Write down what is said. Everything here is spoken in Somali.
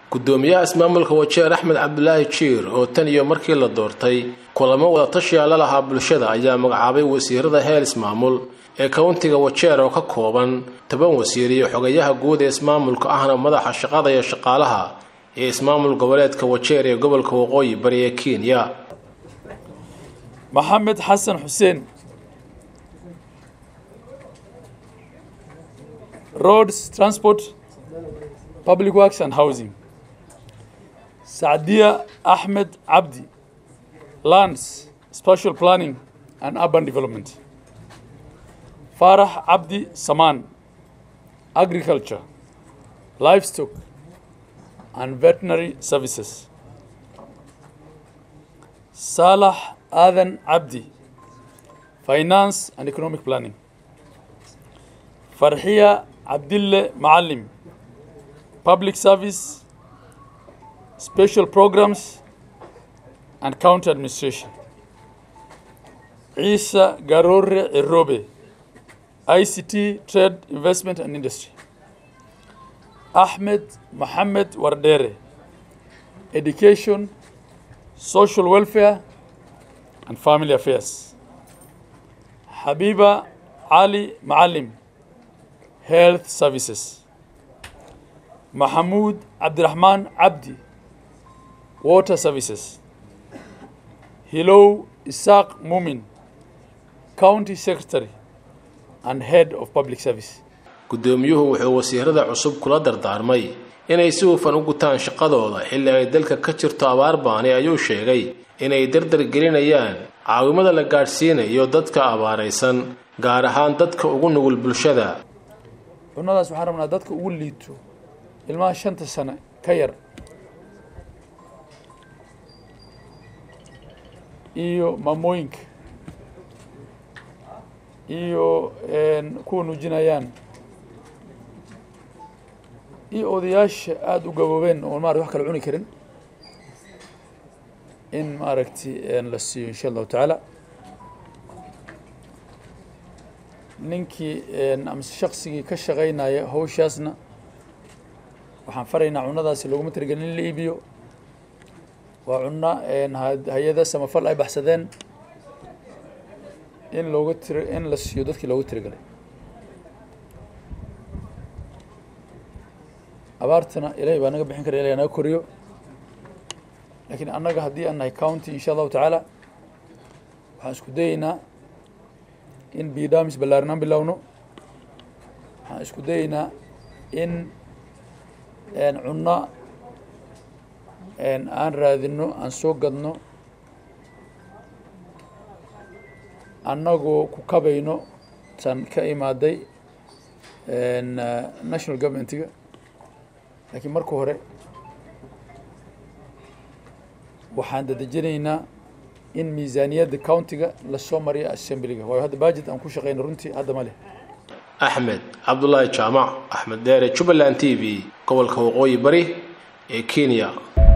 gudoomiyaha ismaamulka wajeer axmed cabdulaahi jiir oo tan iyo markii la doortay kulamo wadatashiya la lahaa bulshada ayaa magacaabay wasiirada heel ismaamul ee kowntiga wajeer oo ka kooban toban wasiir iyo xogayaha guud ee ismaamulka ahna madaxa shaqada iyo shaqaalaha ee ismaamul goboleedka wajeer ee gobolka waqooyi bari ee kenya maxamed xasan xuseen roads transport public works and housing sacdiya axmed cabdi lands special planning and urban development farax cabdi samaan agriculture livestock and veterinary services saalax aadan cabdi finance and economic planning farxiya cabdille macalim public service special programs and county administration ciisa garoore cirobe ict trade investment and industry axmed moxamed wardere education social welfare and family affairs xabiiba cali macalim health services maxamuud cabdiraxmaan cabdi water services hilow isaaq mumin county secretary and head of public service gudoomiyuhu wuxuu wasiirada cusub kula dardaarmay inay si hufan u gutaan shaqadooda xilli ay dalka ka jirto abaar baani ayuu sheegay inay dardar gelinayaan caawimada la gaadhsiinayo dadka abaaraysan gaar ahaan dadka ugu nugul bulshada cunnadaas waxaan rabnaa dadka ugu liito ilmaha shanta sane ka yar iyo maamooyinka iyo kuwa nuujinayaan iyo odayaasha aada u gaboobeen oo maarata wax kala cuni karin in maaragtay la siiyo insha allahu tacaala ninkii amase shaksigii ka shaqaynaya hawshaasna waxaan faraynaa cunnadaasi looguma tirigelin in la iibiyo waa cunno hay-ada samafal ay baxsadeen in looga tiri in la siiyo dadkii looga tirigalay abaartana ilaahay baa naga bixin kara ilahay naga koriyo laakiin annaga haddii aan nahay county insha allahu tacaala waxaan isku dayeynaa in bidamis ballaarinaan bilowno waxaan isku dayeynaa in cunno aan raadino aan soo gadno annagoo ku kabayno tan ka imaaday national governmentiga laakiin marka hore waxaan dadejinaynaa in miisaaniyadda countiga lasoo mariyo assemblyga waayo hadda budget aan ku shaqeyno runtii hadda ma leh axmed cabdulaahi jaamac axmed deere jubbaland t v gobolka waqooyi bari ee kenya